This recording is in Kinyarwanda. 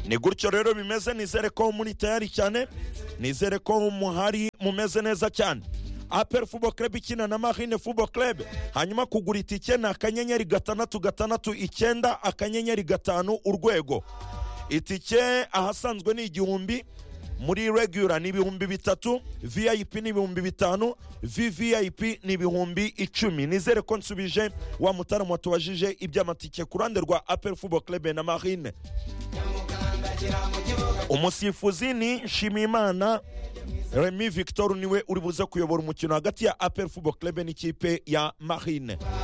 ni gutyo rero bimeze nizere ko muri tayari cyane nizere ko muhari mumeze neza cyane aperi fubo kerebe ikina na marine fubo kerebe hanyuma kugura itike ni akanyenyeri gatandatu gatandatu icyenda akanyenyeri gatanu urwego itike ahasanzwe ni igihumbi muri regura ni ibihumbi bitatu vip ni ibihumbi bitanu vvip ni ibihumbi icumi nizere ko nsubije wa mutaramu watubajije iby'amatike ku ruhande rwa aperi fubo kerebe na marine umusifuzi ni nshimiyimana remy victor niwe uri buze kuyobora umukino hagati ya apel fubo club n'ikipe ya marine